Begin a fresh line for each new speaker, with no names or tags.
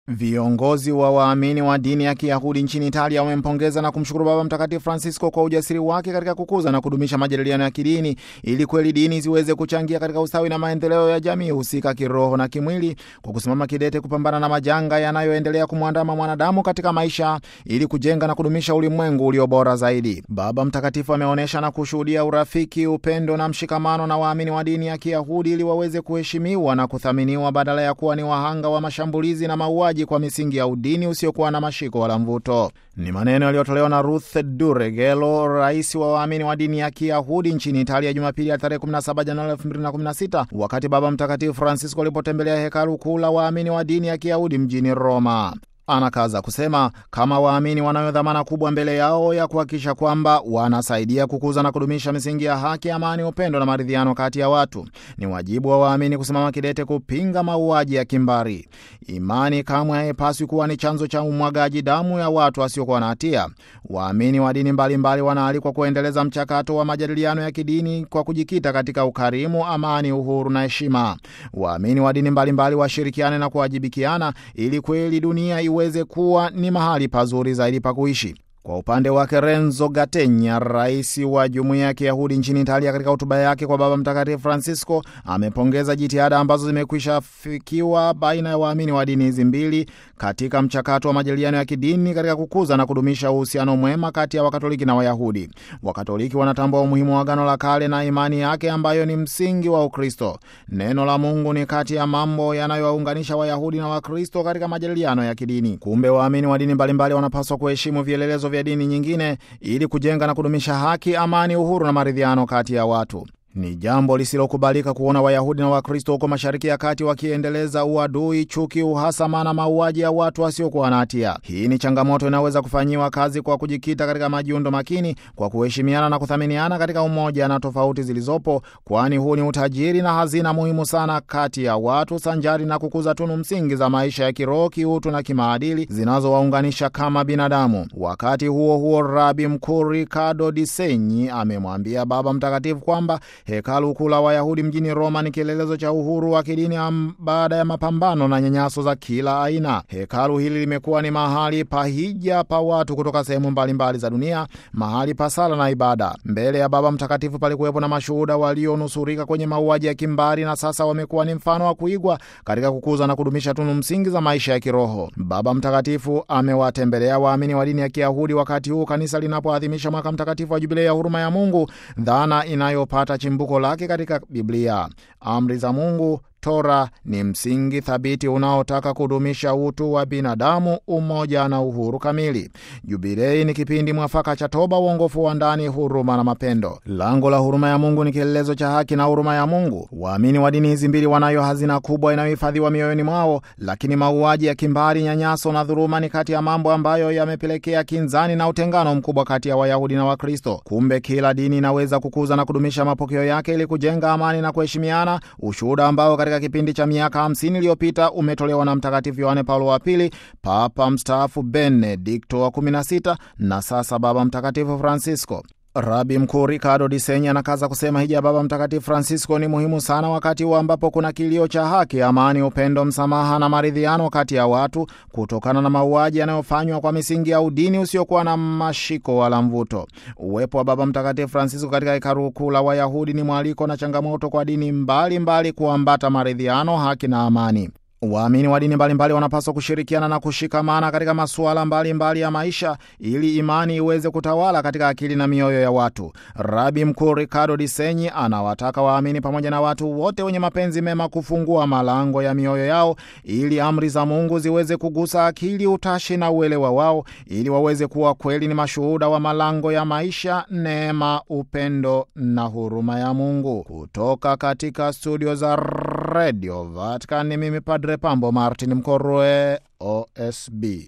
Viongozi wa waamini wa dini ya Kiyahudi nchini Italia wamempongeza na kumshukuru Baba Mtakatifu Francisco kwa ujasiri wake katika kukuza na kudumisha majadiliano ya kidini ili kweli dini ziweze kuchangia katika ustawi na maendeleo ya jamii husika kiroho na kimwili, kwa kusimama kidete kupambana na majanga yanayoendelea kumwandama mwanadamu katika maisha ili kujenga na kudumisha ulimwengu ulio bora zaidi. Baba Mtakatifu ameonyesha na kushuhudia urafiki, upendo na mshikamano na waamini wa dini ya Kiyahudi ili waweze kuheshimiwa na kuthaminiwa badala ya kuwa ni wahanga wa mashambulizi na mauaji kwa misingi ya udini usiokuwa na mashiko wala mvuto. Ni maneno yaliyotolewa na Ruth Duregelo, rais wa waamini wa dini ya Kiyahudi nchini Italia, Jumapili ya tarehe 17 Januari 2016 wakati Baba Mtakatifu Francisco alipotembelea hekalu kuu la waamini wa dini ya Kiyahudi mjini Roma. Anakaza kusema kama waamini wanayo dhamana kubwa mbele yao ya kuhakikisha kwamba wanasaidia kukuza na kudumisha misingi ya haki, amani, upendo na maridhiano kati ya watu. Ni wajibu wa waamini kusimama kidete kupinga mauaji ya kimbari. Imani kamwe haipaswi kuwa ni chanzo cha umwagaji damu ya watu wasiokuwa na hatia. Waamini wa dini mbalimbali wanaalikwa kuendeleza mchakato wa majadiliano ya kidini kwa kujikita katika ukarimu, amani, uhuru na heshima. Waamini wa dini mbalimbali washirikiane na kuwajibikiana ili kweli dunia iweze kuwa ni mahali pazuri zaidi pa kuishi. Kwa upande wake Renzo Gattegna, rais wa jumuiya ya Kiyahudi nchini Italia, katika hotuba yake kwa Baba Mtakatifu Francisco amepongeza jitihada ambazo zimekwisha fikiwa baina ya waamini wa dini hizi mbili katika mchakato wa majadiliano ya kidini katika kukuza na kudumisha uhusiano mwema kati ya Wakatoliki na Wayahudi. Wakatoliki wanatambua umuhimu wa Agano la Kale na imani yake ambayo ni msingi wa Ukristo. Neno la Mungu ni kati ya mambo yanayowaunganisha Wayahudi na Wakristo katika majadiliano ya kidini. Kumbe waamini wa dini mbalimbali wanapaswa kuheshimu vielelezo vya dini nyingine ili kujenga na kudumisha haki, amani, uhuru na maridhiano kati ya watu. Ni jambo lisilokubalika kuona Wayahudi na Wakristo huko Mashariki ya Kati wakiendeleza uadui, chuki, uhasama na mauaji ya watu wasiokuwa na hatia. Hii ni changamoto inaweza kufanyiwa kazi kwa kujikita katika majiundo makini, kwa kuheshimiana na kuthaminiana katika umoja na tofauti zilizopo, kwani huu ni utajiri na hazina muhimu sana kati ya watu, sanjari na kukuza tunu msingi za maisha ya kiroho, kiutu na kimaadili zinazowaunganisha kama binadamu. Wakati huo huo, Rabi Mkuu Ricardo Di Segni amemwambia Baba Mtakatifu kwamba hekalu kuu la Wayahudi mjini Roma ni kielelezo cha uhuru wa kidini baada ya mapambano na nyanyaso za kila aina. Hekalu hili limekuwa ni mahali pa hija pa watu kutoka sehemu mbalimbali za dunia, mahali pa sala na ibada. Mbele ya Baba Mtakatifu palikuwepo na mashuhuda walionusurika kwenye mauaji ya kimbari, na sasa wamekuwa ni mfano wa kuigwa katika kukuza na kudumisha tunu msingi za maisha ya kiroho. Baba Mtakatifu amewatembelea waamini wa dini ya Kiyahudi wakati huu kanisa linapoadhimisha mwaka mtakatifu wa Jubilei ya huruma ya Mungu, dhana inayopata chimbuko lake katika Biblia. Amri za Mungu Tora ni msingi thabiti unaotaka kudumisha utu wa binadamu, umoja na uhuru kamili. Jubilei ni kipindi mwafaka cha toba, uongofu wa ndani, huruma na mapendo. Lango la huruma ya Mungu ni kielelezo cha haki na huruma ya Mungu. Waamini wa dini hizi mbili wanayo hazina kubwa inayohifadhiwa mioyoni mwao, lakini mauaji ya kimbari, nyanyaso na dhuluma ni kati ya mambo ambayo yamepelekea kinzani na utengano mkubwa kati ya Wayahudi na Wakristo. Kumbe kila dini inaweza kukuza na kudumisha mapokeo yake ili kujenga amani na kuheshimiana, ushuhuda ambao katika kipindi cha miaka 50 iliyopita umetolewa na Mtakatifu Yohane Paulo wa Pili, Papa mstaafu Benedikto wa 16 na sasa Baba Mtakatifu Francisco. Rabi Mkuu Ricardo Di Segni anakaza kusema hija ya Baba Mtakatifu Francisco ni muhimu sana wakati huu ambapo kuna kilio cha haki, amani, upendo, msamaha na maridhiano kati ya watu kutokana na mauaji yanayofanywa kwa misingi ya udini usiokuwa na mashiko wala mvuto. Uwepo wa Baba Mtakatifu Francisco katika hekalu kuu la Wayahudi ni mwaliko na changamoto kwa dini mbalimbali kuambata maridhiano, haki na amani. Waamini wa dini mbalimbali wanapaswa kushirikiana na kushikamana katika masuala mbalimbali mbali ya maisha ili imani iweze kutawala katika akili na mioyo ya watu. Rabi Mkuu Ricardo Di Segni anawataka waamini pamoja na watu wote wenye mapenzi mema kufungua malango ya mioyo yao ili amri za Mungu ziweze kugusa akili, utashi na uelewa wao ili waweze kuwa kweli ni mashuhuda wa malango ya maisha, neema, upendo na huruma ya Mungu. Kutoka katika studio za Radio Vatican ni mimi Padre Pambo Martin Mkorwe, OSB.